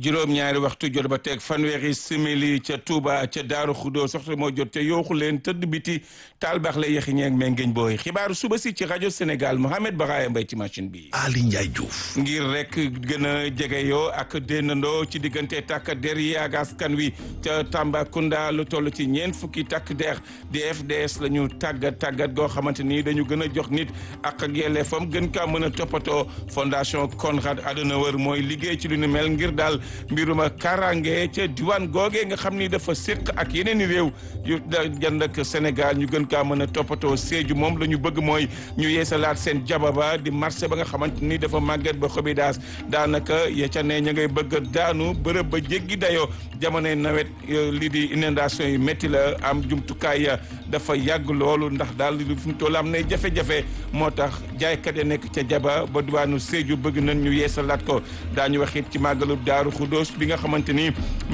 juróom-ñaari waxtu jot ba teg fanweeri simili ca Touba ca Daaru Xudoo soxta moo jot te yooxu leen tëdd biti taal baax la yaxi ñeeg mais ngeen booy xibaaru suba si ci rajo Sénégal Mohamed Baraya Mbay ci machine bi Ali Ndiaye Diouf ngir rek gën a jege yoo ak déndandoo ci diggante takk der yi ak askan wi ca Tambacounda lu toll ci ñeent fukki takk der di FDS la ñu tàggat tàggat goo xamante ni dañu gën a jox nit ak ak yelleefam gën kaa mën a toppatoo fondation Konrad Adenauer mooy liggéey ci lu ni mel ngir daal mbiruma karange ca diwaan googee nga xam ni dafa séq ak yeneen i réew yu jand ak Sénégal ñu gën kaa mën a toppatoo Sédhiou moom la ñu bëgg mooy ñu yeesalaat seen jababa di marché ba nga xamante ni dafa màgget ba xobidaas daanaka ya ca ne ña ngay bëgg a daanu bërëb ba jéggi dayoo jamonoy nawet lii di inondation yi métti la am jumtukaay ya dafa yàgg loolu ndax daal li fi mu toll am nay jafe-jafe moo tax jaaykat ya nekk ca jaba ba diwaanu Sédhiou bëgg nañ ñu yeesalaat ko daañu wax it ci màggalu Daaru Xudóos bi nga xamante ni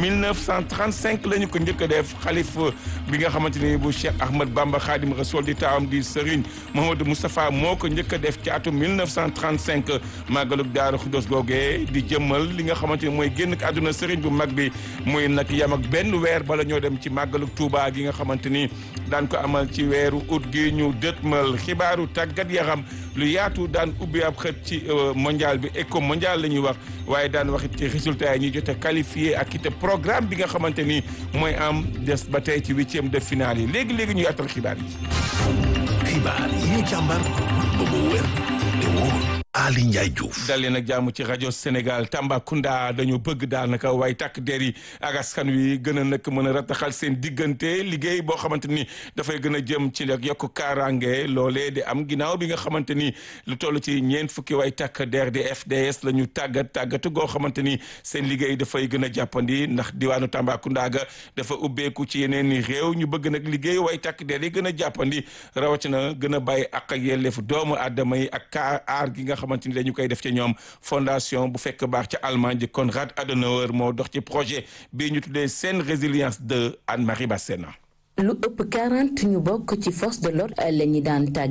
1935 la ñu ko njëkk a def xalif bi nga xamante ni bu Cheikh Ahmad Bamba Khadim Rasoul di taawam di Serigne Mouhamadou Moustapha moo ko njëkk a def ci atum 1935 màggalu Daaru Xudóos googee di jëmmal li nga xamante ni mooy génn àdduna Serigne bu mag bi muy nag yam ak benn weer bala ñoo dem ci màggalu Touba gi nga xamante ni daan ko amal ci weeru août gi ñu dëtmal xibaaru tàggat yaram lu yaatu daan ubbi ab xët ci mondial bi éco mondial la ñuy wax waaye daan wax it ci résultat yi ñuy jot a qualifié ak it programme bi nga xamante ni mooy am des ba tey ci huitième de finale yi léegi léegi ñu yaatal xibaar yi. xibaar yi ñu càmbar ba mu wér te wóor Ali Ndiaye Diouf dal leen ak jàmm ci rajo Sénégal Tambacounda dañu bëgg daanaka waaye takk der yi ak askan wi gën a nag mën a rataxal seen diggante liggéey boo xamante ni dafay gën a jëm ci nag yokk kaaraange loolee di am ginnaaw bi nga xamante ni lu toll ci ñeent fukki waay takk der di FDS la ñu tàggat tàggatu goo xamante ni seen liggéey dafay gën a jàppandi ndax diwaanu Tambacounda ga dafa ubbeeku ci yeneen i réew ñu bëgg nag liggéey waaye takk der yi gën a jàppandi rawatina gën a bàyyi ak ak yelleefu doomu aadama yi ak kaa aar gi nga xamante ni dañu koy def ci ñoom fondation bu fekk baax ca Allemagne di Konrad Adenauer moo dox ci projet bii ñu tuddee seen résilience de Anne-Marie Bassène lu ëpp 40 ñu bokk ci force de l'ordre la ñi daan